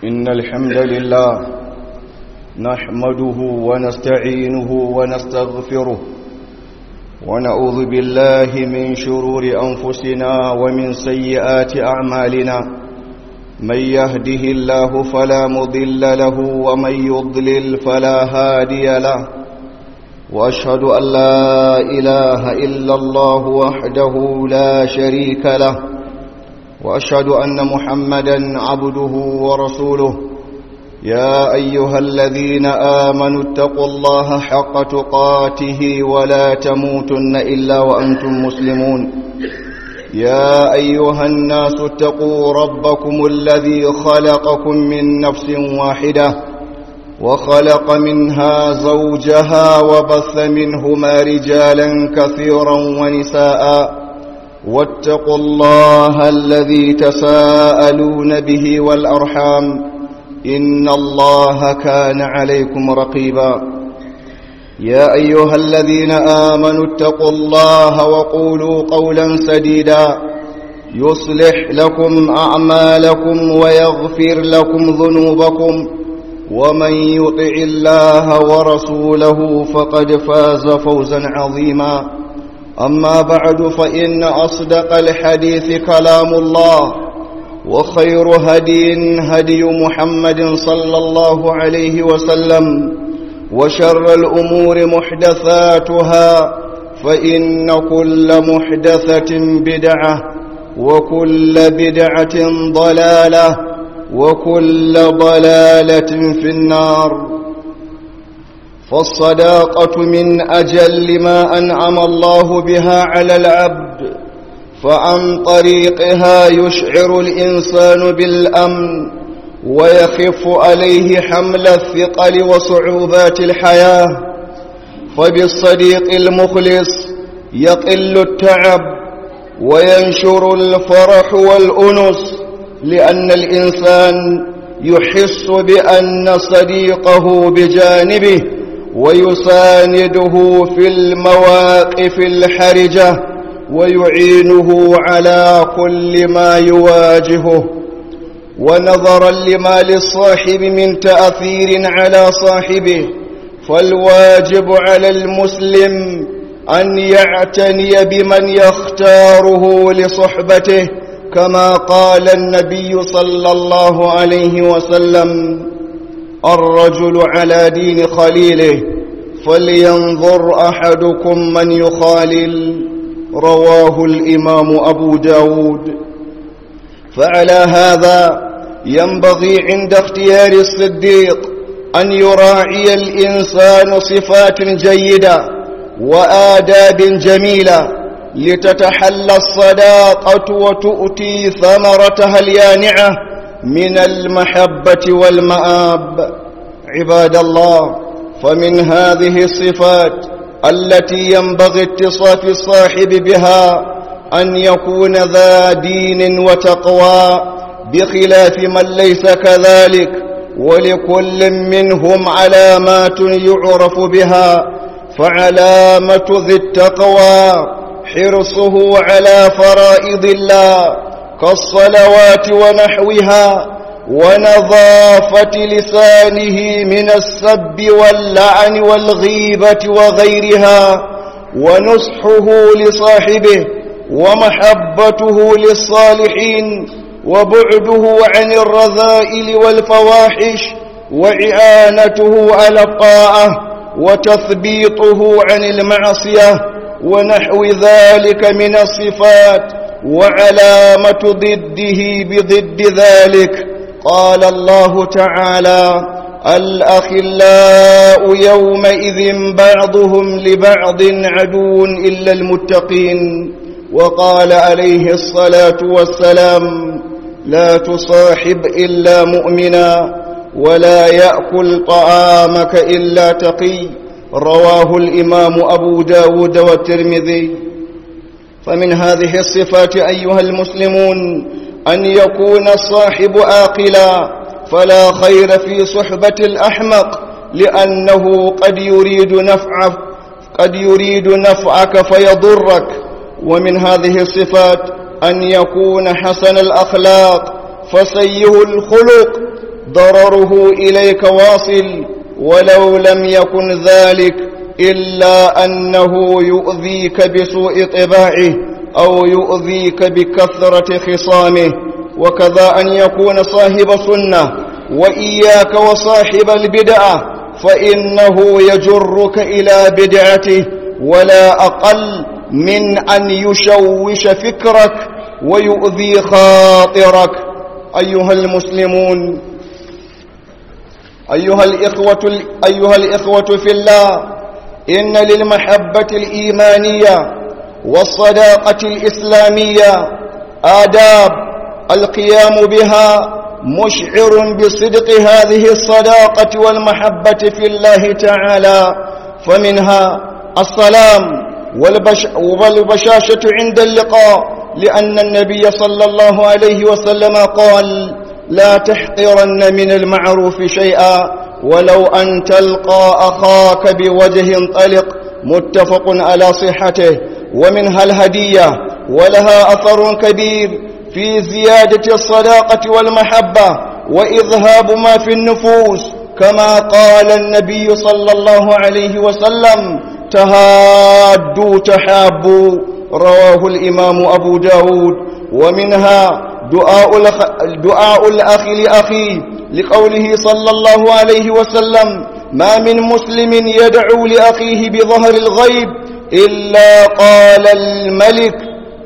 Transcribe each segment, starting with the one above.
إن الحمد لله نحمده ونستعينه ونستغفره ونعوذ بالله من شرور أنفسنا ومن سيئات أعمالنا من يهده الله فلا مضل له ومن يضلل فلا هادي له وأشهد أن لا إله إلا الله وحده لا شريك له وأشهد أن محمدا عبده ورسوله يا أيها الذين آمنوا اتقوا الله حق تقاته ولا تموتن إلا وأنتم مسلمون يا أيها الناس اتقوا ربكم الذي خلقكم من نفس واحدة وخلق منها زوجها وبث منهما رجالا كثيرا ونساء واتقوا الله الذي تساءلون به والأرحام إن الله كان عليكم رقيبا يا أيها الذين آمنوا اتقوا الله وقولوا قولا سديدا يصلح لكم أعمالكم ويغفر لكم ذنوبكم ومن يطع الله ورسوله فقد فاز فوزا عظيما أما بعد فإن أصدق الحديث كلام الله وخير هدي هدي محمد صلى الله عليه وسلم وشر الأمور محدثاتها فإن كل محدثة بدعة وكل بدعة ضلالة وكل ضلالة في النار فالصداقة من أجل ما أنعم الله بها على العبد فعن طريقها يشعر الإنسان بالأمن ويخف عليه حمل الثقل وصعوبات الحياة فبالصديق المخلص يقل التعب وينشر الفرح والأنس لأن الإنسان يحس بأن صديقه بجانبه ويسانده في المواقف الحرجة ويعينه على كل ما يواجهه ونظرا لما للصاحب من تأثير على صاحبه فالواجب على المسلم أن يعتني بمن يختاره لصحبته كما قال النبي صلى الله عليه وسلم الرجل على دين خليله فلينظر أحدكم من يخالل رواه الإمام أبو داود فعلى هذا ينبغي عند اختيار الصديق أن يراعي الإنسان صفات جيدة وآداب جميلة لتتحلى الصداقة وتؤتي ثمرتها اليانعة من المحبة والمآب عباد الله فمن هذه الصفات التي ينبغي اتصاف الصاحب بها أن يكون ذا دين وتقوى بخلاف من ليس كذلك ولكل منهم علامات يعرف بها فعلامة ذي التقوى حرصه على فرائض الله كالصلوات ونحوها ونظافة لسانه من السب واللعن والغيبة وغيرها ونصحه لصاحبه ومحبته للصالحين وبعده عن الرذائل والفواحش وإعانته على الطاعة وتثبيطه عن المعصية ونحو ذلك من الصفات وعلامة ضده بضد ذلك قال الله تعالى الأخلاء يومئذ بعضهم لبعض عدو إلا المتقين وقال عليه الصلاة والسلام لا تصاحب إلا مؤمنا ولا يأكل طعامك إلا تقي رواه الإمام أبو داود والترمذي فمن هذه الصفات أيها المسلمون أن يكون الصاحب آقلا فلا خير في صحبة الأحمق لأنه قد يريد نفعك قد يريد نفعك فيضرك ومن هذه الصفات أن يكون حسن الأخلاق فسيه الخلق ضرره إليك واصل ولو لم يكن ذلك إلا أنه يؤذيك بسوء طباعه أو يؤذيك بكثرة خصامه وكذا أن يكون صاحب سنة وإياك وصاحب البدعة فإنه يجرك إلى بدعته ولا أقل من أن يشوش فكرك ويؤذي خاطرك أيها المسلمون أيها الإخوة, أيها الإخوة في الله إن للمحبة الإيمانية والصداقة الإسلامية آداب القيام بها مشعر بصدق هذه الصداقة والمحبة في الله تعالى فمنها السلام والبش والبشاشة عند اللقاء لأن النبي صلى الله عليه وسلم قال لا تحقرن من المعروف شيئا ولو أن تلقى أخاك بوجه طلق متفق على صحته ومنها الهدية ولها أثر كبير في زيادة الصداقة والمحبة وإذهاب ما في النفوس كما قال النبي صلى الله عليه وسلم تهادوا تحابوا رواه الإمام أبو داود ومنها دعاء, الأخ... دعاء الأخ لأخيه لقوله صلى الله عليه وسلم ما من مسلم يدعو لأخيه بظهر الغيب إلا قال الملك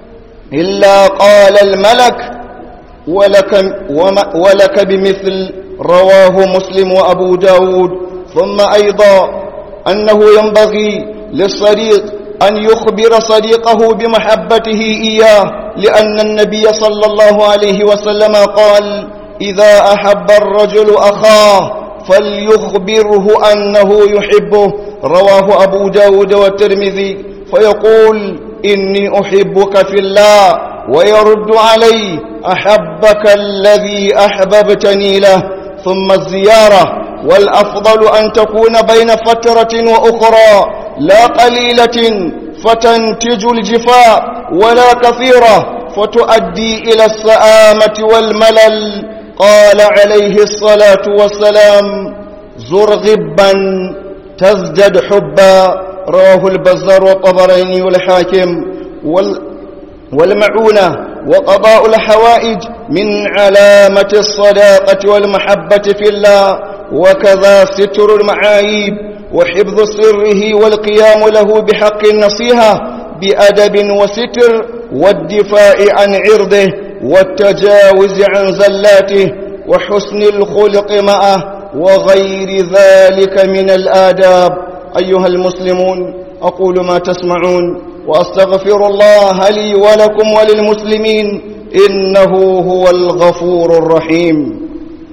إلا قال الملك ولك, وما ولك بمثل رواه مسلم وأبو داود ثم أيضا أنه ينبغي للصديق أن يخبر صديقه بمحبته إياه لأن النبي صلى الله عليه وسلم قال إذا أحب الرجل أخاه فليخبره أنه يحبه رواه أبو داود والترمذي فيقول إني أحبك في الله ويرد عليه أحبك الذي أحببتني له ثم الزيارة والأفضل أن تكون بين فترة وأخرى لا قليلة فتنتج الجفاء ولا كثيرة فتؤدي إلى السآمة والملل قال عليه الصلاة والسلام زر غبا تزدد حبا رواه البزار والطبراني والحاكم وال والمعونة وقضاء الحوائج من علامة الصداقة والمحبة في الله وكذا ستر المعايب وحفظ سره والقيام له بحق النصيحة بأدب وستر والدفاع عن عرضه والتجاوز عن زلاته وحسن الخلق معه وغير ذلك من الآداب أيها المسلمون أقول ما تسمعون وأستغفر الله لي ولكم وللمسلمين إنه هو الغفور الرحيم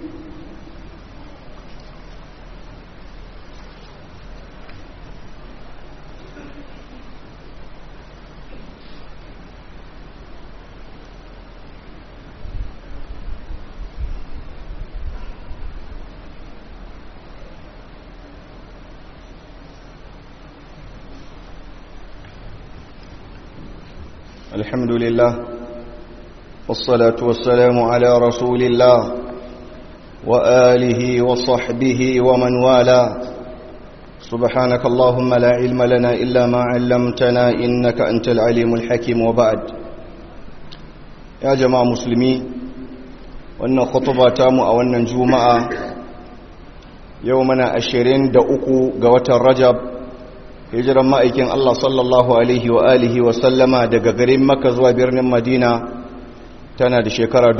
الحمد لله والصلاة والسلام على رسول الله وآله وصحبه ومن والاه سبحانك اللهم لا علم لنا إلا ما علمتنا إنك أنت العليم الحكيم وبعد يا جماعة مسلمين وأن خطبة تامو أو أن جمعة يومنا أشرين دأكو قوة الرجب hijiran ma'aikin Allah sallallahu Alaihi wa alihi wa sallama daga garin Makka zuwa birnin Madina tana da shekara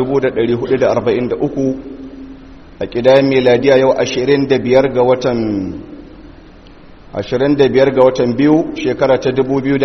1443 a ƙidayen meladiya yau 25 ga watan 25 ga watan biyu shekara ta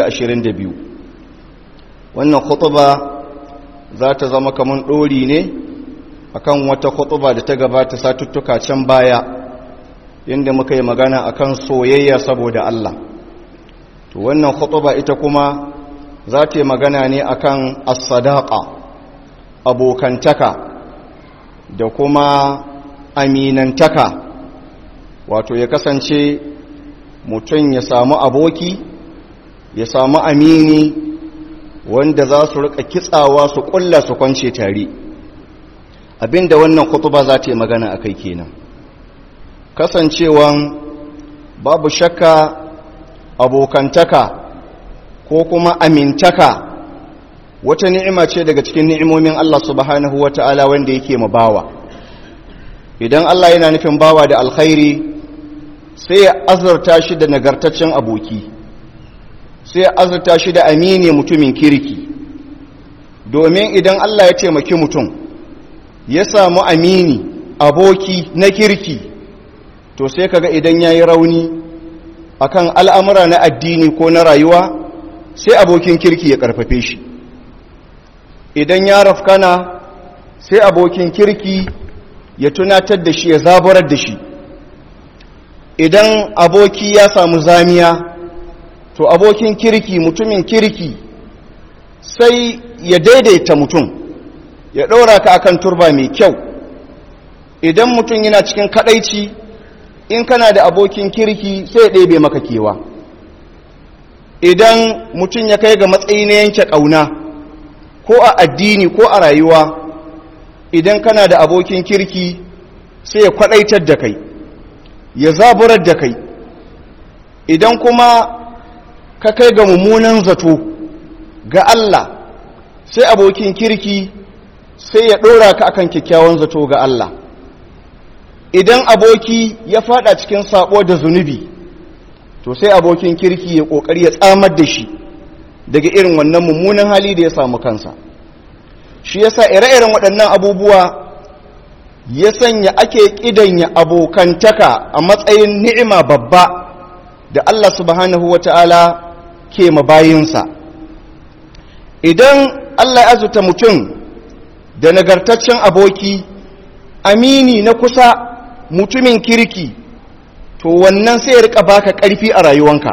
2022 wannan khutuba za ta zama kaman ɗori ne akan wata khutuba da ta gabata satuttuka can baya inda muka yi magana akan soyayya saboda Allah to wannan khutuba ita kuma za ta yi magana ne akan as-sadaqa abokantaka da kuma aminantaka wato ya kasance mutum ya samu aboki ya samu amini wanda za su rika kitsawa su kulla su kwance tare abinda wannan kutuba za ta yi magana a kai kenan kasancewan babu shakka abokantaka ko kuma amintaka wata ni'ima ce daga cikin ni'imomin Allah subhanahu wa ta'ala wanda yake ma bawa idan Allah yana nufin bawa da alkhairi sai ya azurta shi da nagartaccen aboki sai ya azurta shi da amini mutumin kirki domin idan Allah ya taimaki mutum ya samu amini aboki na kirki to sai kaga idan ya yi rauni akan al'amura na addini ko na rayuwa sai abokin kirki ya karfafe shi idan ya rafkana sai abokin kirki ya tunatar da shi ya zaburar da shi idan aboki ya samu zamiya to abokin kirki mutumin kirki sai ya daidaita mutum ya ɗora ka akan turba mai kyau idan mutum yana cikin kadaici in kana da abokin kirki sai ya ɗebe maka kewa idan mutum ya kai ga matsayi na yanke ƙauna ko a addini ko a rayuwa idan kana da abokin kirki sai ya kwaɗaitar da kai ya zaburar da kai idan kuma ka kai ga mummunan zato ga Allah sai abokin kirki sai ya ɗora ka akan kyakkyawan zato ga Allah idan aboki ya fada cikin sabo da zunubi to sai abokin kirki ya kokari ya tsamar da shi daga irin wannan mummunan hali da ya samu kansa shi yasa ire-iren waɗannan abubuwa ya sanya ake ƙidanya abokantaka a matsayin ni'ima babba da Allah subhanahu wata'ala ke mabayinsa idan Allah ya azuta mutum da nagartaccen aboki amini na kusa mutumin kirki to wannan sai ya rika baka ƙarfi a rayuwanka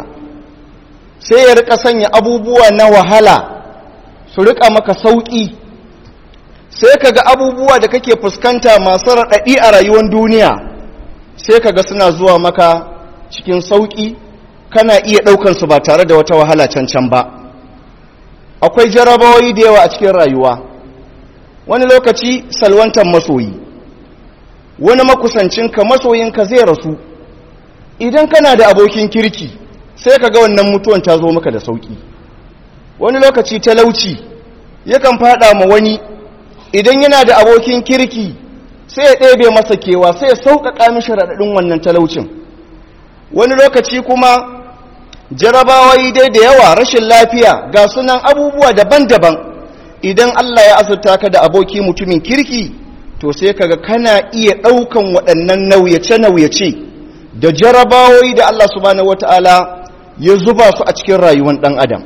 sai ya rika sanya abubuwa na wahala su rika maka sauƙi sai ka ga abubuwa da kake fuskanta masu raɗaɗi a rayuwar duniya sai ka ga suna zuwa maka cikin sauƙi kana iya ɗaukansu ba tare da wata wahala cancan ba akwai jarabawoyi da yawa a cikin rayuwa wani lokaci salwantar masoyi wani makusancinka masoyinka zai rasu idan kana da abokin kirki sai ka ga wannan mutuwan ta zo maka da sauki wani lokaci talauci yakan fada ma wani idan yana da abokin kirki sai ya ɗebe masa kewa sai ya sauƙaƙa mishi raɗaɗin wannan talaucin wani lokaci kuma jarabawai dai da yawa rashin lafiya ga sunan abubuwa daban-daban idan Allah ya azurta ka da aboki mutumin kirki to sai kaga kana iya ɗaukan waɗannan nauyace-nauyace da jarabawoyi da Allah subhanahu wata'ala ya zuba su a cikin rayuwar ɗan adam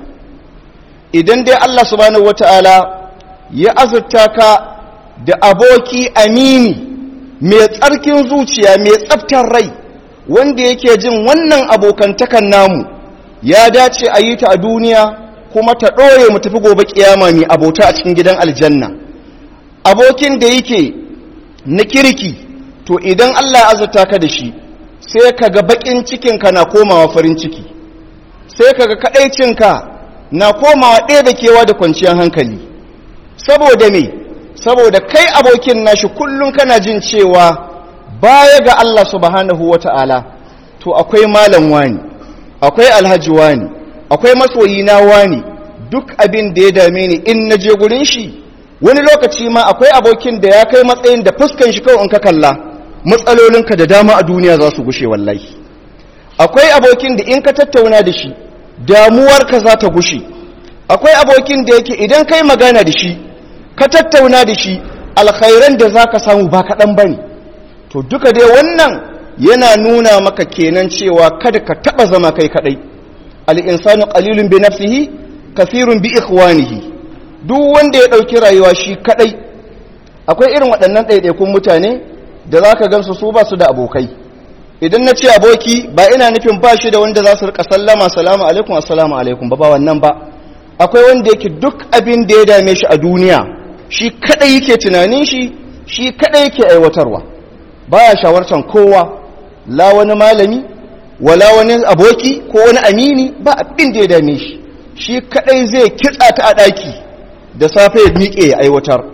idan dai Allah subhanahu wata'ala ya azurta ka da aboki amini mai tsarkin zuciya mai tsaftar rai wanda yake jin wannan abokantakan namu ya dace a yi ta a duniya kuma ta ɗore mu tafi gobe kiyama mai abota a cikin gidan aljanna abokin da yake na kirki to idan Allah ya azurta ka da shi sai ka ga bakin cikinka na komawa farin ciki sai ka ga kaɗaicinka na komawa ɗaya da kewa da kwanciyar hankali saboda me saboda kai abokin nashi kullum kana jin cewa baya ga Allah subhanahu wata'ala to akwai malam wani akwai alhaji wani akwai masoyina wani duk abin da ya dame ni in na je gurin shi wani lokaci ma akwai abokin da ya kai matsayin da fuskan shi kawai in ka kalla matsalolinka da dama a duniya za su gushe wallahi akwai abokin da in ka tattauna da shi damuwarka za ta gushe akwai abokin da yake idan kai magana da shi ka tattauna da shi alkhairan da za ka samu ba kaɗan ba ne to duka dai wannan yana nuna maka kenan cewa kada ka taɓa zama kai kaɗai al'insanu ƙalilun bi nafsihi kafirun bi ikhwanihi duk wanda ya ɗauki rayuwa shi kaɗai akwai irin waɗannan ɗaiɗaikun mutane da za ka gansu su ba su da abokai idan na ce aboki ba ina nufin ba shi da wanda za su rika sallama salamu alaikum assalamu alaikum ba ba wannan ba akwai wanda yake duk abin da ya dame shi a duniya shi kaɗai yake tunanin shi shi kaɗai yake aiwatarwa baya shawartar kowa la wani malami wala wani aboki ko wani amini ba abin da ya dame shi shi kaɗai zai kitsa ta a ɗaki da safe ya miƙe ya aiwatar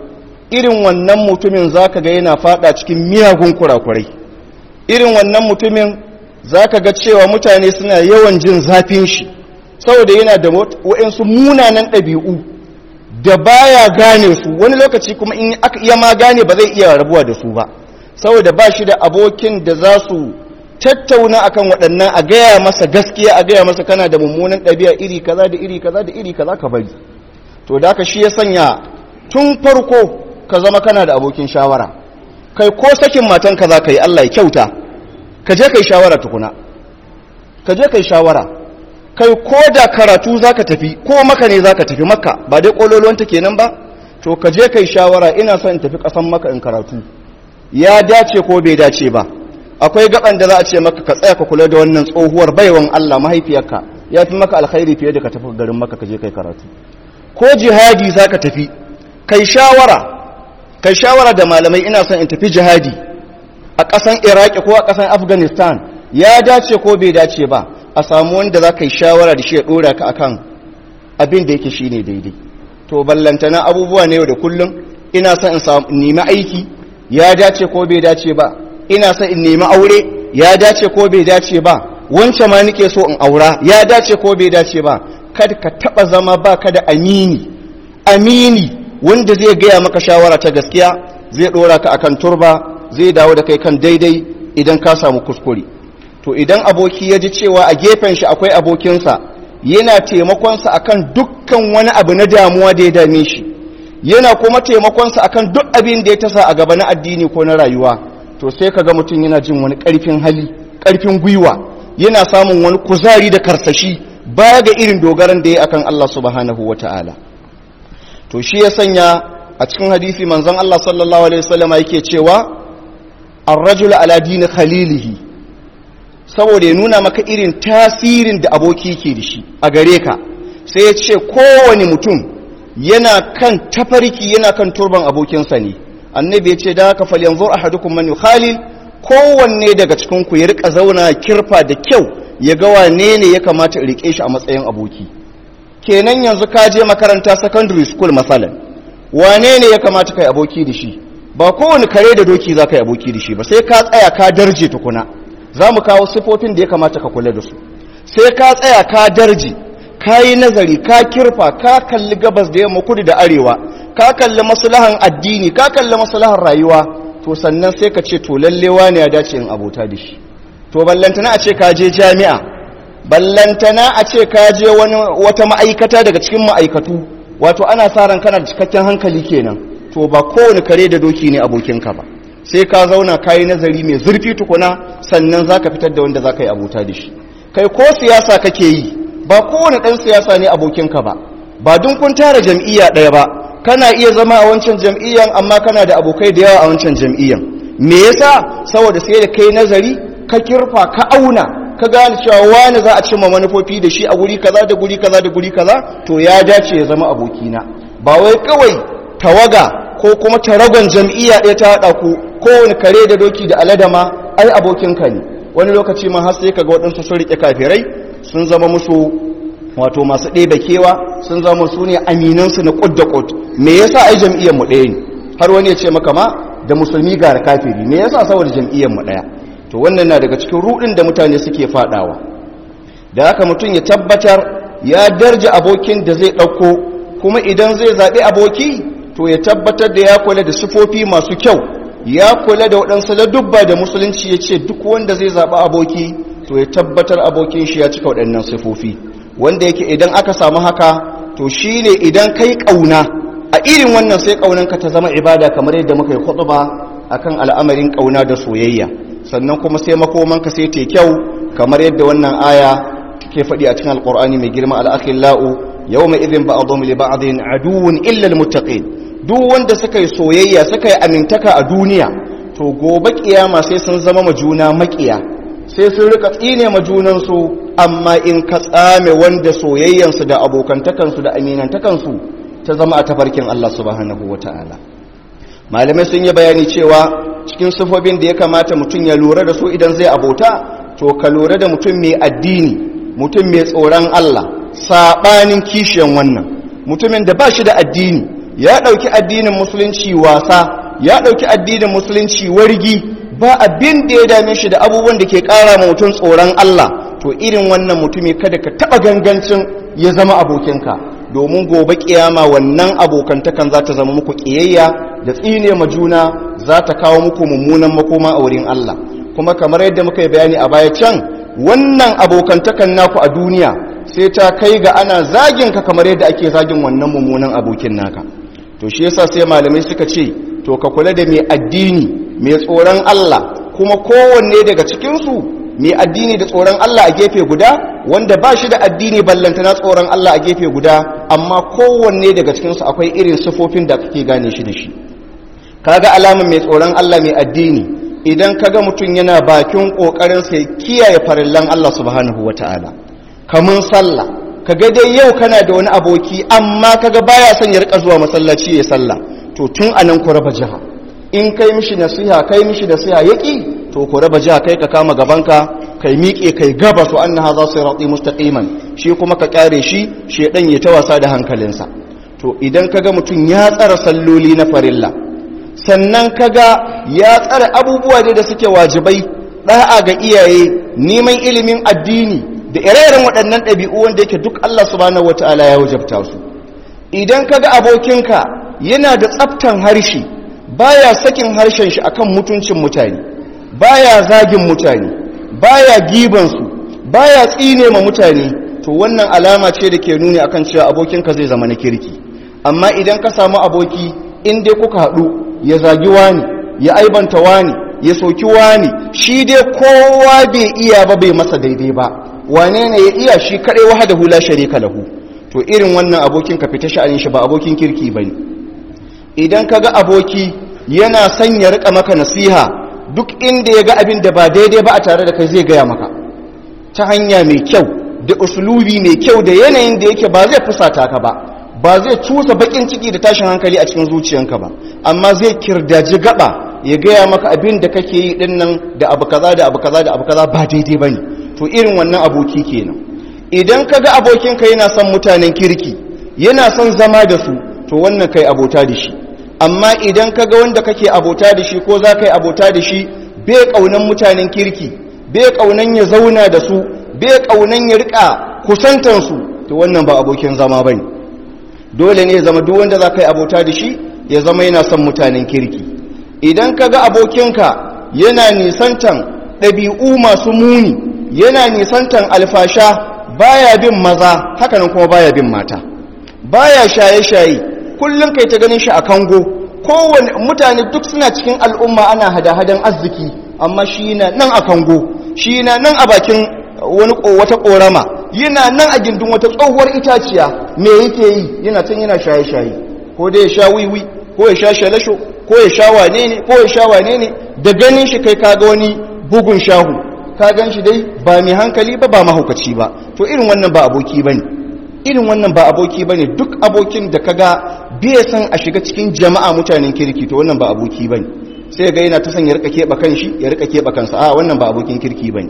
irin wannan mutumin zaka ga yana fada cikin miyagun kurakurai irin wannan mutumin zaka ga cewa mutane suna yawan jin zafin shi saboda yana da waɗansu munanan ɗabi'u da baya gane su wani lokaci kuma in aka iya ma gane ba zai iya rabuwa da su ba saboda ba shi da abokin da za su tattauna akan waɗannan a gaya masa gaskiya a gaya masa kana da mummunan ɗabi'a iri kaza da iri kaza da iri kaza ka bari to da ka shi ya sanya tun farko ka zama kana da abokin shawara kai ko sakin matan ka za ka yi Allah ya kyauta ka je kai shawara tukuna ka je kai shawara kai ko da karatu za ka tafi ko maka ne za ka tafi maka ba dai ƙololuwanta kenan ba to ka je kai shawara ina son in tafi ƙasan maka in karatu ya dace ko bai dace ba akwai gaban da za a ce maka ka tsaya ka kula da wannan tsohuwar baiwan Allah mahaifiyarka ya fi maka alkhairi fiye da ka tafi garin maka ka je kai karatu ko jihadi za ka tafi kai shawara kai shawara da malamai ina son in tafi jihadi a ƙasan iraki ko a ƙasan afghanistan ya dace ko bai dace ba a samu wanda za ka yi shawara da shi ya ɗora ka akan abin da yake shine daidai to ballantana abubuwa ne yau da kullum ina son in nemi aiki ya dace ko bai dace ba ina son in nemi aure ya dace ko bai dace ba wance ma nike so in aura ya dace ko bai dace ba kada ka taba zama ba ka da amini amini wanda zai gaya maka shawara ta gaskiya zai dora ka akan turba zai dawo da kai kan daidai idan ka samu kuskure to idan aboki ya ji cewa a gefen shi akwai abokinsa yana taimakonsa akan dukkan wani abu na damuwa da ya dame shi yana kuma taimakonsa akan duk abin da ya tasa a gaba na addini ko na rayuwa to sai kaga mutum yana jin wani ƙarfin hali ƙarfin gwiwa yana samun wani kuzari da karsashi baya ga irin dogaran da ya akan Allah subhanahu wata'ala to shi ya sanya a cikin hadisi manzon Allah sallallahu alaihi wasallam yake cewa ar-rajulu ala dini khalilihi saboda ya nuna maka irin tasirin da aboki ke da shi a gare ka sai ya ce kowane mutum yana kan tafarki yana kan turban abokinsa ne annabi ya ce da haka fal yanzu ahadukum man yukhalil kowanne daga cikin ku ya rika zauna kirfa da kyau ya ga wane ne ya kamata rike shi a matsayin aboki kenan yanzu ka je makaranta secondary school masalan wane ne ya kamata kai aboki da shi ba kowane kare da doki za ka yi aboki da shi ba sai ka tsaya ka darje tukuna za mu kawo sifofin da ya kamata ka kula da su sai ka tsaya ka darje ka yi nazari ka kirfa ka kalli gabas da yamma kudu da arewa ka kalli maslahan addini ka kalli maslahan rayuwa to sannan sai ka ce to lallewa ne ya dace in abota da shi to ballantana a ce ka je jami'a ballantana a ce ka je wani wata ma'aikata daga cikin ma'aikatu wato ana sa ran kana da cikakken hankali kenan to ba kowane kare da doki ne abokinka ba sai ka zauna ka yi nazari mai zurfi tukuna sannan za ka fitar da wanda za ka yi abota da shi kai ko siyasa kake yi ba kowane ɗan siyasa ne abokinka ba ba dun kun tara jam'iyya ɗaya ba kana iya zama a wancan jam'iyyan amma kana da abokai da yawa a wancan jam'iyyan me yasa saboda sai da kai nazari ka kirfa ka auna ka gane cewa wani za a cimma manufofi da shi a guri kaza da guri kaza da guri kaza to ya dace ya zama abokina ba wai kawai tawaga ko kuma taragon jam'iyya ɗaya ta haɗa ku kowane kare da doki da aladama ai abokinka ne wani lokaci ma har sai kaga waɗansu sun riƙe kafirai sun zama musu wato masu ɗebe kewa sun zama su ne aminansu na ƙud da ƙud me yasa ai jam'iyyar mu ɗaya ne har wani ya ce maka ma da musulmi ga kafiri me yasa saboda jam'iyyar mu ɗaya to wannan na daga cikin ruɗin da mutane suke faɗawa da haka mutum ya tabbatar ya darja abokin da zai ɗauko kuma idan zai zaɓi aboki to ya tabbatar da ya kula da sifofi masu kyau ya kula da waɗansu ladubba da musulunci ya ce duk wanda zai zaɓi aboki to ya tabbatar abokin shi ya cika waɗannan sifofi wanda yake idan aka samu haka to shi ne idan kai ƙauna a irin wannan sai ƙaunanka ta zama ibada kamar yadda muka yi ba a kan al'amarin ƙauna da soyayya sannan kuma sai makomanka sai te kyau kamar yadda wannan aya ke faɗi a cikin alƙur'ani mai girma al'akhillau yau mai izin ba'adhum li ba'dhin aduwwun illa almuttaqin duk wanda suka yi soyayya suka yi amintaka a duniya to gobe kiyama sai sun zama majuna makiya sai sun rika tsine majunansu amma in ka tsame wanda soyayyansu da abokantakansu da aminantakansu ta zama a tafarkin Allah subhanahu wata'ala malamai sun yi bayani cewa cikin sifofin da ya kamata mutum ya lura da su idan zai abota to ka lura da mutum mai addini mutum mai tsoron Allah saɓanin kishiyan wannan mutumin da ba shi da addini ya ɗauki addinin musulunci wasa ya ɗauki addinin musulunci wargi ba abin da ya dame shi da abubuwan da ke ƙara ma mutum tsoron Allah to irin wannan mutumi kada ka taɓa gangancin ya zama abokinka domin gobe kiyama wannan abokantakan za ta zama muku ƙiyayya da tsine ma juna za ta kawo muku mummunan makoma a wurin Allah kuma kamar yadda muka yi bayani a baya can wannan abokantakan naku a duniya sai ta kai ga ana zagin ka kamar yadda ake zagin wannan mummunan abokin naka to shi yasa sai malamai suka ce to ka kula da mai addini mai tsoron Allah kuma kowanne daga cikinsu mai addini da tsoron Allah a gefe guda wanda ba shi da addini ballanta na tsoron Allah a gefe guda amma kowanne daga cikinsu akwai irin sifofin da kake gane shi da shi kaga alamun mai tsoron Allah mai addini idan kaga mutum yana bakin kokarin sai kiyaye farillan Allah subhanahu wataala kamun sallah kaga dai yau kana da wani aboki amma kaga baya son ya rika zuwa masallaci ya sallah to tun anan ku raba jiha in kai mishi nasiha kai mishi nasiha yaki to ku raba jiha kai ka kama gabanka kai miƙe kai gaba su annaha za su rati mustaqiman shi kuma ka kare shi shedan ya ta wasa da hankalinsa to idan kaga mutum ya tsara salloli na farilla sannan kaga ya tsara abubuwa da suke wajibai da'a ga iyaye neman ilimin addini da ire-iren waɗannan ɗabi'u wanda yake duk Allah subhanahu wataala ya wajabta su idan kaga abokinka yana da tsaftan harshe baya sakin harshen shi akan mutuncin mutane baya zagin mutane baya gibansu baya tsine ma mutane to wannan alama ce da ke nuni akan cewa abokinka zai zama na kirki amma idan ka samu aboki in dai kuka haɗu ya zagi wani ya aibanta wani ya soki wani shi dai kowa bai iya ba bai masa daidai ba wane ne ya iya shi kaɗai wahada hula sharika lahu to irin wannan abokin ka fita sha'anin shi ba abokin kirki bane idan ka ga aboki yana son ya rika maka nasiha duk inda ya ga abin da ba daidai ba a tare da kai zai gaya maka ta hanya mai kyau da usulubi mai kyau da yanayin da yake ba zai fusata ka ba ba zai cusa bakin ciki da tashin hankali a cikin zuciyanka ba amma zai kirdaji gaba ya gaya maka abin da kake yi din nan da abu kaza da abu kaza da abu kaza ba daidai bane to irin wannan aboki kenan idan ka ga abokinka yana son mutanen kirki yana son zama da su to wannan kai abota da shi amma idan ka ga wanda kake abota da shi ko za ka yi abota da shi bai ƙaunan mutanen kirki bai ƙaunan ya zauna da su bai ƙaunan ya riƙa kusantansu to wannan ba abokin zama ba ne dole ne ya zama duk wanda za ka yi abota da shi ya zama yana son mutanen kirki idan ka ga abokinka yana nisantan ɗabi'u masu muni yana nisantan alfasha baya bin maza hakanan kuma baya bin mata baya shaye-shaye kullum kai ta ganin shi a kango kowane mutane duk suna cikin al'umma ana hada-hadan arziki amma shi na nan a kango shi na nan a bakin wani wata korama yana nan a gindin wata tsohuwar itaciya me yake yi yana can yana shaye-shaye ko dai ya sha wiwi ko ya sha shalasho ko ya sha wane ne ko ya sha wane ne da ganin shi kai kaga wani bugun shahu ka gan shi dai ba mai hankali ba ba mahaukaci ba to irin wannan ba aboki bane irin wannan ba aboki bane duk abokin da kaga bai san a shiga cikin jama'a mutanen kirki to wannan ba aboki bane sai ga yana ta san ya rika keba kanshi ya rika keba kansa a wannan ba abokin kirki bane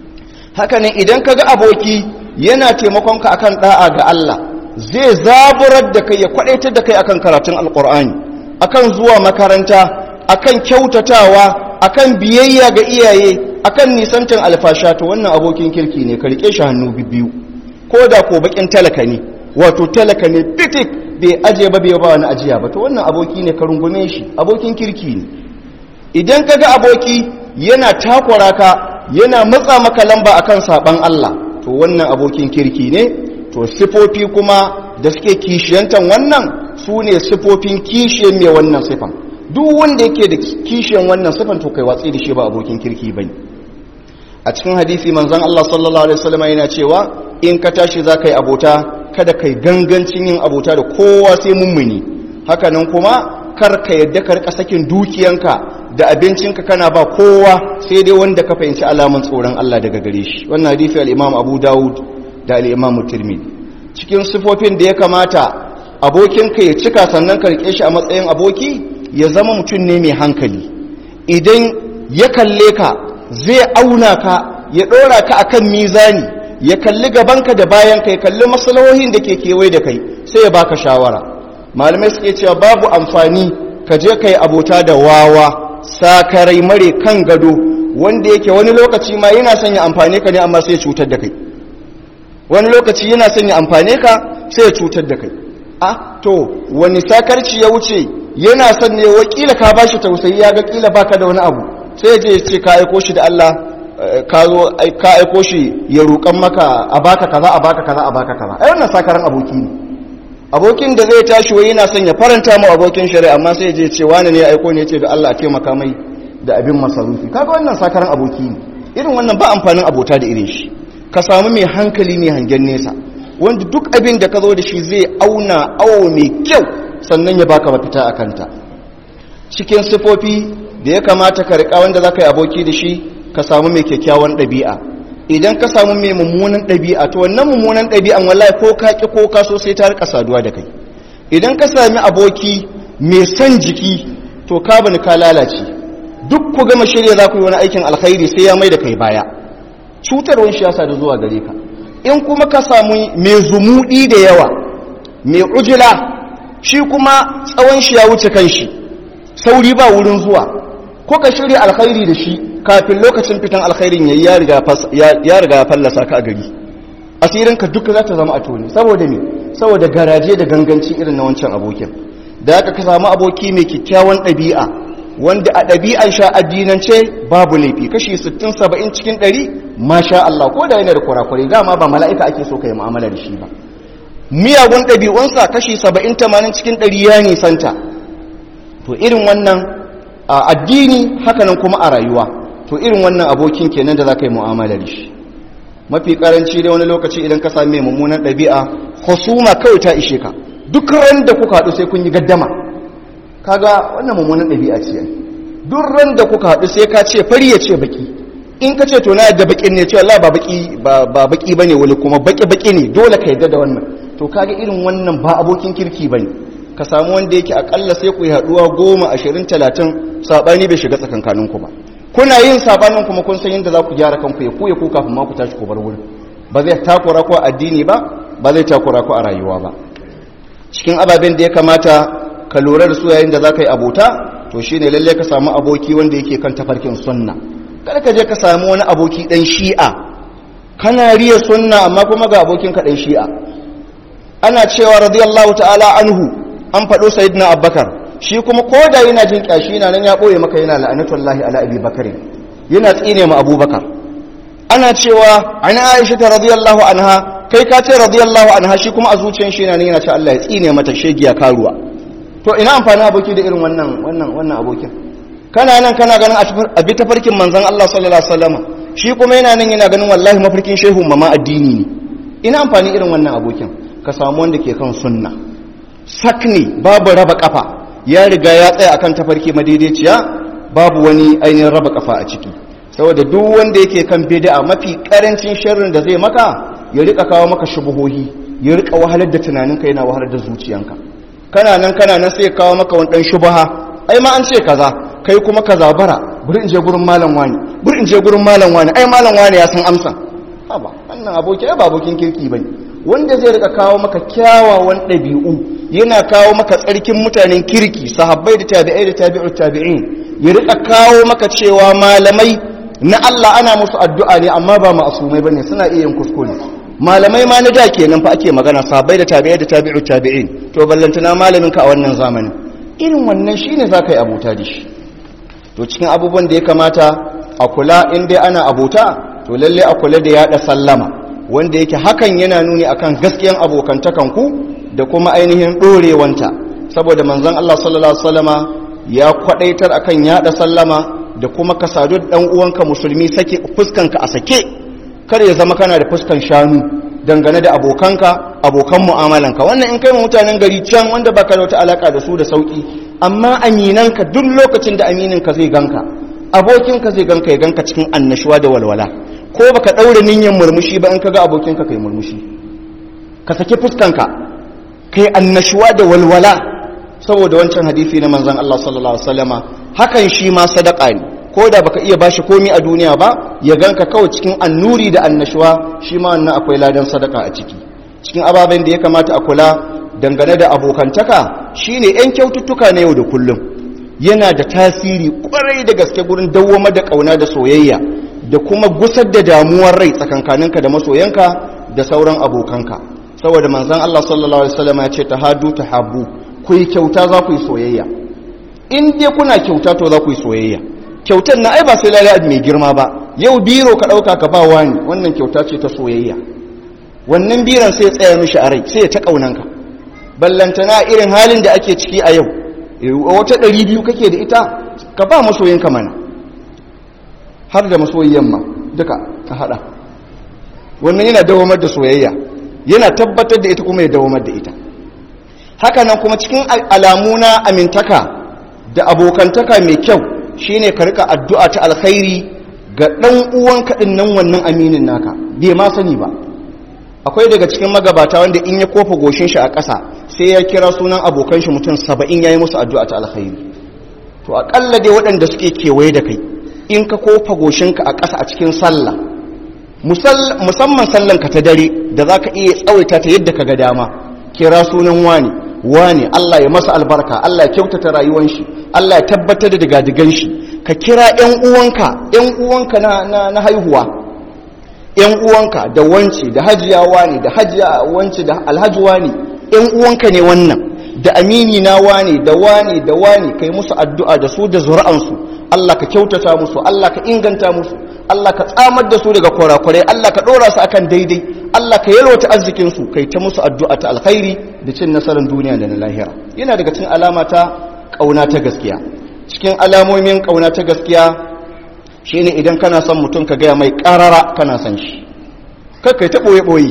haka ne idan kaga aboki yana taimakon ka akan da'a ga Allah zai zaburar da kai ya kwadaitar da kai akan karatun alqur'ani akan zuwa makaranta akan kyautatawa akan biyayya ga iyaye akan nisantan alfasha to wannan abokin kirki ne ka rike shi hannu biyu ko da ko bakin talaka ne wato talaka ne fitik bai aje ba bai ba wani ajiya ba to wannan aboki ne ka rungume shi abokin kirki ne idan kaga aboki yana takwara ka yana matsa maka lamba akan saban Allah to wannan abokin kirki ne to sifofi kuma da suke kishiyantan wannan su ne sifofin kishiyan mai wannan sifan duk wanda yake da kishiyan wannan sifan to kai watsi da shi ba abokin kirki bane a cikin hadisi manzon Allah sallallahu alaihi wasallam yana cewa in ka tashi za ka yi abota kada kai gangancin yin abota da kowa sai mummuni hakanan kuma kar ka yadda ka rika sakin dukiyanka da abincinka kana ba kowa sai dai wanda ka fahimci alamun tsoron Allah daga gare shi wannan hadisi al-Imam Abu Dawud da al-Imam Tirmidhi cikin sifofin da ya kamata abokinka ya cika sannan ka rike shi a matsayin aboki ya zama mutum ne mai hankali idan ya kalle ka zai auna ka ya ɗora ka akan mizani ya kalli gabanka da bayanka ya kalli masalahohin da ke kewaye da kai sai ya baka shawara malamai suke cewa babu amfani ka je kai abota da wawa sakarai mare kan gado wanda yake wani lokaci ma yana son ya amfane ka ne amma sai ya cutar da kai wani lokaci yana son ya amfane ka sai ya cutar da kai a to wani sakarci ya wuce yana son ne wakila ka bashi tausayi ya ga kila baka da wani abu sai ya je ya ce ka aiko shi da Allah ka zo ka aiko shi ya roƙan maka a baka kaza a baka kaza a baka kaza ai wannan sakaran aboki ne abokin da zai tashi wai yana son ya faranta mu abokin shari'a amma sai ya je ce wani ne ya aiko ne ya ce da Allah a taimaka mai da abin masarufi kaga wannan sakaran aboki ne irin wannan ba amfanin abota da irin shi ka samu mai hankali mai hangen nesa wanda duk abin da ka zo da shi zai auna awo mai kyau sannan ya baka mafita a kanta cikin sifofi da ya kamata ka riƙa wanda za ka yi aboki da shi ka samu mai kyakkyawan ɗabi'a idan ka samu mai mummunan ɗabi'a to wannan mummunan ɗabi'an wallahi ko ka ƙi ko ka so sai ta rika saduwa da kai idan ka sami aboki mai son jiki to ka bani ka lalace duk ku gama shirya za ku yi wani aikin alkhairi sai ya mai da kai baya cutarwar shi ya sadu zuwa gare ka in kuma ka samu mai zumuɗi da yawa mai ujila shi kuma tsawon shi ya wuce kan shi sauri ba wurin zuwa ko ka shirya alkhairi da shi kafin lokacin fitan alkhairin yayi ya riga ya riga fallasa ka a gari asirin ka duka za ta zama a tone saboda me saboda garaje da ganganci irin na wancan abokin da aka ka samu aboki mai kyakkyawan ɗabi'a wanda a ɗabi'an sha addinance babu laifi kashi 60 70 cikin 100 masha Allah ko da yana da kurakurai dama ba mala'ika ake so kai mu'amala da shi ba miyagun ɗabi'unsa kashi 70 80 cikin 100 ya nisanta to irin wannan a addini hakanan kuma a rayuwa to irin wannan abokin kenan da za ka yi mu'amala da shi mafi karanci da wani lokaci idan ka sami mummunan ɗabi'a husuma kawai ta ishe ka duk ran da kuka haɗu sai kun yi gaddama kaga wannan mummunan ɗabi'a ce duk ran da kuka haɗu sai ka ce fari ya ce baki in ka ce to na yadda bakin ne ce Allah ba baki ba baki bane wani kuma baki baki ne dole ka yadda da wannan to kaga irin wannan ba abokin kirki bane ka samu wanda yake akalla sai ku yi haɗuwa goma ashirin talatin saɓani bai shiga tsakankanin ku ba kuna yin saɓanin kuma kun san yadda za ku gyara kanku ya kuya ku kafin ma ku tashi ku bar wurin ba zai takura ku a addini ba ba zai takura ku a rayuwa ba cikin ababen da ya kamata ka lura da su yayin da za ka yi abota to shi ne lalle ka samu aboki wanda yake kan tafarkin sunna kada ka je ka samu wani aboki ɗan shi'a kana riya sunna amma kuma ga abokin ka ɗan shi'a ana cewa radiyallahu ta'ala anhu an faɗo sayyidina abubakar shi kuma ko da yana jin ƙyashi na nan ya ɓoye maka yana la'anatullahi ala abi bakari yana tsine ma abubakar ana cewa an aisha ta radiyallahu anha kai ka ce radiyallahu anha shi kuma a zuciyar shi yana nan yana ce Allah ya tsine mata shegiya karuwa to ina amfani aboki da irin wannan wannan wannan abokin kana nan kana ganin a bi tafarkin manzon Allah sallallahu alaihi wasallam shi kuma yana nan yana ganin wallahi mafarkin shehu mama addini ne ina amfani irin wannan abokin ka samu wanda ke kan sunna sakni babu raba kafa ya riga ya tsaya akan tafarki madaidaiciya babu wani ainihin raba kafa a ciki saboda duk wanda yake kan bid'a mafi karancin sharrin da zai maka ya rika kawo maka shubuhohi ya rika wahalar da tunaninka yana wahalar da zuciyanka kana nan kana nan sai kawo maka wani dan shubaha ai ma an ce kaza kai kuma kaza bara bari in je gurin malam wani bari in je gurin malam wani ai malam wani ya san amsa haba wannan aboki ba abokin kirki bane wanda zai rika kawo maka kyawawan ɗabi'u yana kawo maka tsarkin mutanen kirki sahabbai da tabi'ai da tabi'ut tabi'in ya rika kawo maka cewa malamai na Allah ana musu addu'a ne amma ba ma'asumai bane suna iya yin kuskure malamai ma na da kenan fa ake magana sahabbai da tabi'ai da tabi'ut tabi'in to ballantana malamin ka a wannan zamanin irin wannan shine zaka yi abota da shi to cikin abubuwan da ya kamata a kula in dai ana abota to lalle a kula da yada sallama wanda yake hakan yana nuni akan gaskiyan abokantakanku da kuma ainihin ɗorewanta saboda manzon Allah sallallahu alaihi wasallama ya kwadaitar akan yada sallama da kuma ka sadu dan uwanka musulmi sake fuskanka a sake kar ya zama kana da fuskan shanu dangane da abokanka abokan mu'amalanka wannan in kai mu mutanen gari can wanda baka da wata alaka da su da sauki amma aminanka duk lokacin da amininka zai ganka abokinka zai ganka ya ganka cikin annashuwa da walwala ko baka daure niyyar murmushi ba in kaga abokinka kai murmushi ka saki fuskanka kai annashuwa da walwala saboda wancan hadisi na manzon Allah sallallahu alaihi wasallama hakan shi ma sadaka ne ko da baka iya bashi komi a duniya ba ya ganka kawai cikin annuri da annashuwa shi ma wannan akwai ladan sadaka a ciki cikin ababen da ya kamata a kula dangane da abokantaka shine yan kyaututtuka na yau da kullum yana da tasiri kwarai da gaske gurin dawwama da kauna da soyayya da kuma gusar da damuwar rai tsakankaninka da masoyanka da sauran abokanka saboda manzon Allah sallallahu alaihi wasallam ya ce tahadu tahabbu ku yi kyauta za ku yi soyayya in dai kuna kyauta to za ku yi soyayya kyautar na ai ba sai lalai mai girma ba yau biro ka dauka ka ba wani wannan kyauta ce ta soyayya wannan biran sai ya tsaya mishi a rai sai ya ta kaunanka ballantana irin halin da ake ciki a yau wata ɗari biyu kake da ita ka ba masoyinka mana har da masoyiyan ma duka ka haɗa wannan yana dawamar da soyayya yana tabbatar da ita kuma ya dawamar da ita haka nan kuma cikin alamu na amintaka da abokantaka mai kyau shine ka rika addu'a ta alkhairi ga ɗan uwanka ɗin nan wannan aminin naka bai ma sani ba akwai daga cikin magabata wanda in ya kofa goshin shi a ƙasa sai ya kira sunan abokan shi mutum saba'in ya yi musu addu'a ta alkhairi to aƙalla dai waɗanda suke kewaye da kai in ka kofa goshinka a ƙasa a cikin sallah musamman sallanka ta dare da za ka iya tsawaita ta yadda ka ga dama kira sunan wani wani Allah ya masa albarka Allah ya kyautata rayuwan shi Allah ya tabbatar da digadigan shi ka kira ƴan uwanka ƴan uwanka na, na, na haihuwa ƴan uwanka da wance da hajiya wani da hajiya wance da alhaji wani ƴan uwanka ne wannan da amini na wani da wani da wani kai musu addu'a da su da zuri'ansu Allah ka kyautata musu Allah ka inganta musu Allah ka tsamar da su daga kurakurai Allah ka ɗora su akan daidai Allah ka yalwata arzikinsu kai ta musu addu'a ta alkhairi da cin nasarar duniya da na lahira yana daga cikin alama ta ƙauna ta gaskiya cikin alamomin ƙauna ta gaskiya shine idan kana son mutum ka gaya mai ƙarara kana son shi kar kai ta ɓoye ɓoye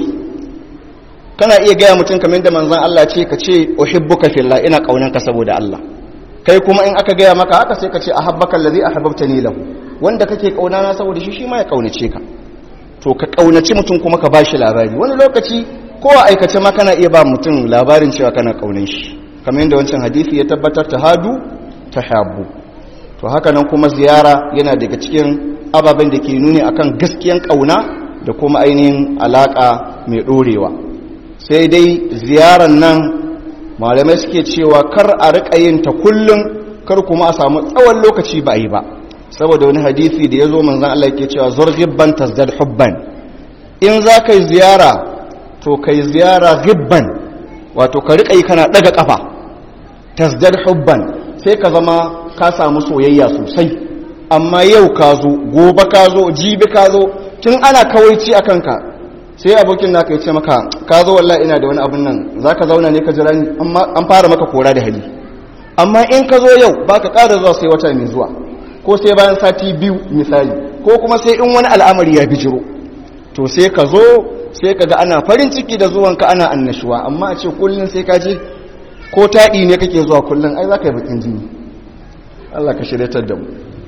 kana iya gaya mutum kamar da manzon Allah ce ka ce uhibbuka fillah ina ƙaunanka saboda Allah kai kuma in aka gaya maka haka sai ka ce ahabbaka allazi ahabbtani lahu wanda kake kauna na saboda shi shi ma ya kaunace ka to ka kaunaci mutum kuma ka bashi labari wani lokaci ko a aikace ma kana iya ba mutum labarin cewa kana kaunan shi kamar yadda wancan hadisi ya tabbatar ta hadu ta habu to haka nan kuma ziyara yana daga cikin ababen da ke nuni akan gaskiyan kauna da kuma ainihin alaka mai dorewa sai dai ziyaran nan malamai suke cewa kar a riƙa yin ta kullum kar kuma a samu tsawon lokaci ba a yi ba saboda wani hadisi da ya zo manzan Allah ke cewa zurgibban tasdad hubban in za ka yi ziyara to ka yi ziyara gibban wato ka riƙa yi kana ɗaga ƙafa tasdad hubban sai ka zama ka samu soyayya sosai amma yau ka zo gobe ka zo jibi ka zo tun ana kawaici a kanka sai abokin naka ya ce maka ka zo wallahi ina da wani abin nan za ka zauna ne ka jira ni an fara maka kora da hali amma in ka zo yau ba ka ƙara zuwa sai wata mai zuwa ko sai bayan sati biyu misali ko kuma sai in wani al'amari ya bijiro to sai ka zo sai ka ga ana farin ciki da zuwanka ana annashuwa amma a ce kullum sai ka je ko taɗi ne kake zuwa kullum ai za ka yi bakin jini Allah ka shiryatar da mu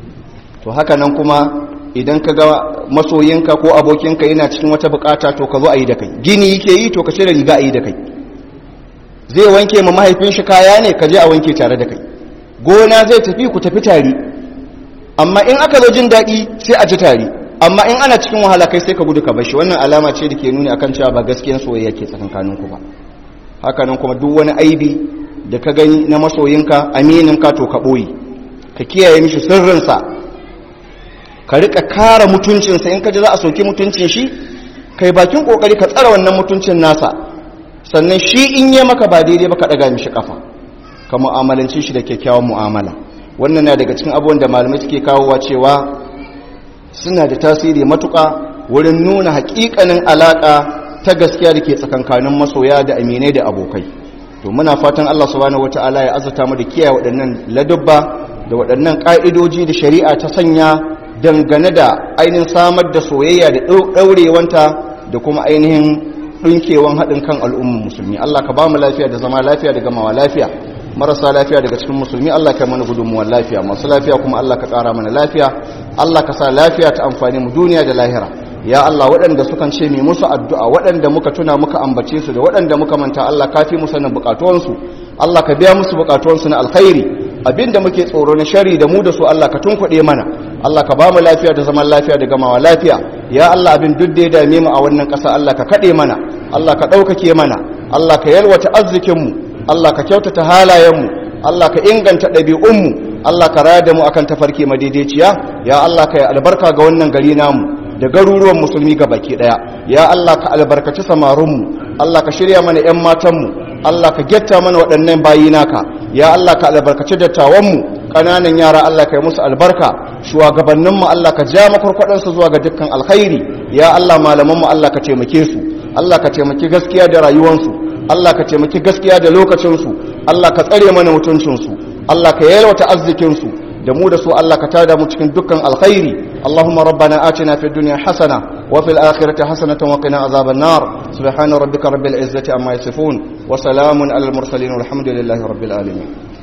to haka nan kuma idan ka ga masoyinka ko abokinka yana cikin wata bukata to ka zo a yi da kai gini yake yi to ka cire riga a yi da kai zai wanke ma mahaifin shi kaya ne ka je a wanke tare da kai gona zai tafi ku tafi tare amma in aka zo jin daɗi sai a ji tare amma in ana cikin wahala kai sai ka gudu ka bashi wannan alama ce da ke nuni akan cewa ba gaskiyan soyayya ke tsakankaninku ba haka nan kuma duk wani aibi da ka gani na masoyinka amininka to ka ɓoye ka kiyaye mishi sirrinsa ka rika kara mutuncinsa in ka ji za a soki mutuncin shi kai bakin kokari ka tsara wannan mutuncin nasa sannan shi in yi maka ba daidai ba ka daga mishi kafa ka mu'amalanci shi da kyakkyawan mu'amala wannan na daga cikin abubuwan da malamai suke kawowa cewa suna da tasiri matuƙa wurin nuna haƙiƙanin alaƙa ta gaskiya da ke tsakankanin masoya da aminai da abokai to muna fatan Allah subhanahu wata'ala ya azurta mu da kiyaye waɗannan ladubba da waɗannan ƙa'idoji da shari'a ta sanya dangane da ainihin samar da soyayya da ɗaurewanta da kuma ainihin ɗinkewan haɗin kan al'ummar musulmi Allah ka ba mu lafiya da zama lafiya da gamawa lafiya marasa lafiya daga cikin musulmi Allah ka mana gudunmuwar lafiya masu lafiya kuma Allah ka ƙara mana lafiya Allah ka sa lafiya ta amfani mu duniya da lahira ya Allah waɗanda sukan ce mai musu addu'a waɗanda muka tuna muka ambace su da waɗanda muka manta Allah ka fi musu sanin buƙatuwansu Allah ka biya musu buƙatuwansu na alkhairi abinda muke tsoro na shari da mu da su Allah ka tunkuɗe mana Allah ka ba mu lafiya da zaman lafiya da gamawa lafiya ya Allah abin duk da ya dame mu a wannan ƙasa Allah ka kaɗe mana Allah ka ɗaukake mana Allah ka yalwata arzikinmu Allah ka kyautata halayenmu Allah ka inganta ɗabi'unmu Allah ka raya da mu akan tafarki madaidaiciya ya Allah ka yi albarka ga wannan gari namu da garuruwan musulmi ga baki daya ya Allah ka albarkaci samarinmu Allah ka shirya mana 'yan matanmu Allah ka getta mana waɗannan bayi naka ya Allah ka albarkaci dattawanmu ƙananan yara Allah ka yi musu albarka shugabanninmu Allah ka ja makwarkwaɗansu zuwa ga dukkan alkhairi ya Allah malamanmu Allah ka taimake su Allah ka taimaki gaskiya da rayuwansu Allah ka taimaki gaskiya da lokacinsu Allah ka tsare mana mutuncinsu Allah ka yalwata arzikinsu da mu da su Allah ka tada mu cikin dukkan alkhairi Allahumma rabbana atina fid dunya hasana wa fil akhirati hasanatan wa qina azaban nar subhana rabbika rabbil izzati amma yasifun wa salamun alal mursalin walhamdulillahi rabbil alamin